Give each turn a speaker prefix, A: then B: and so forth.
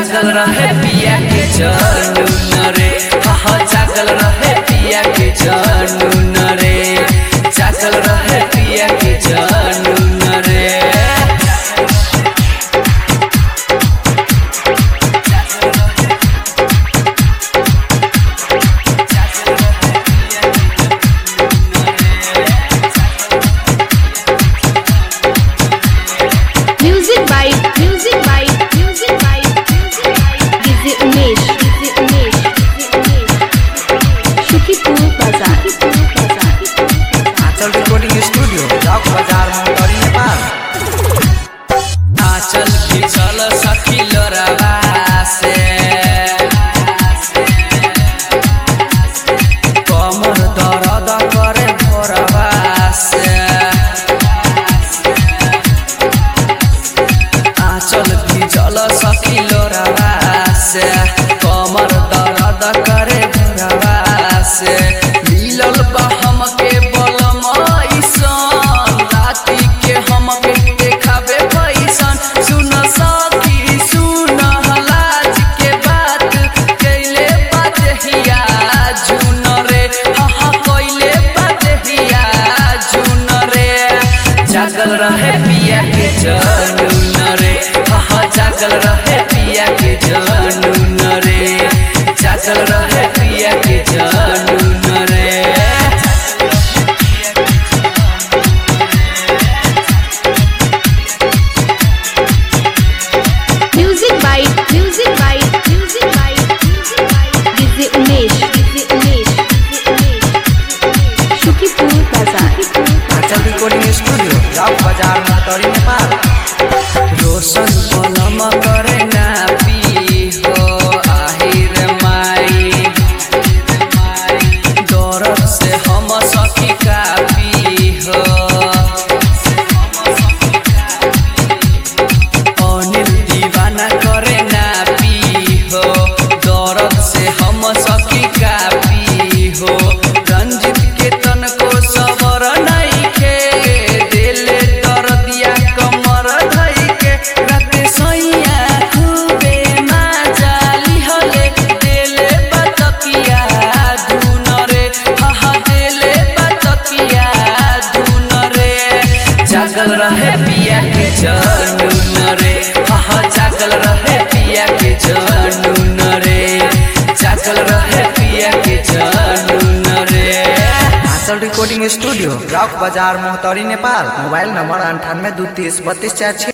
A: जागल रहे पिया के जानू न रे हा जागल रहे पिया के जानू न रे जागल रहे पिया के जानू न रे
B: Music by Music by Music by Music by DJ Umesh DJ Umesh DJ Umesh Shukipur Bazaar Shukipur Bazaar
C: Anchal recording studio चौक बाजार मोटरी नेपाल
A: आचल की चल सखी लोरावा से कमर दर्द करे भोरवा से आचल की चल सखी लोरावा से कमर दर्द करे भोरवा से मिलल बा हमके बलम ऐसन राति के हमके देखाबे पैसन सुन सखी सुन हलाज के बात कैले बात हिया जुन रे हा कैले बात हिया जुन रे जागल रहे पिया के जानू न रे हा जागल रहे पिया के जानू न रे जागल रहे पिया के जानू न रे
B: Music by Music by Music by Music by DJ Umesh DJ Umesh DJ Umesh Shukipur Bazaar Shukipur
C: Anchal recording studio चौक बाजार मोटरी नेपाल
A: रोशन पलम करे ना पी हो आहिर माई दौरत से हम सखी का पी हो अनिल दीवाना करे ना पी हो दौरत से हम सखी का पी हो रंजित के तन को सबर नहीं के दिले दर्दिया कमर धई के राते सैया खूबे माजाली हले दिले बतकिया धुन रे हा दिले बतकिया धुन रे जागल रहे पिया के जानू न रे हा जागल रहे पिया के जानू न रे जागल रहे पिया के जानू न रे
C: आंचल रिकॉर्डिंग स्टूडियो चौक बाजार मोहतरी नेपाल मोबाइल नंबर अंठानवे दू तीस बत्तीस चार छः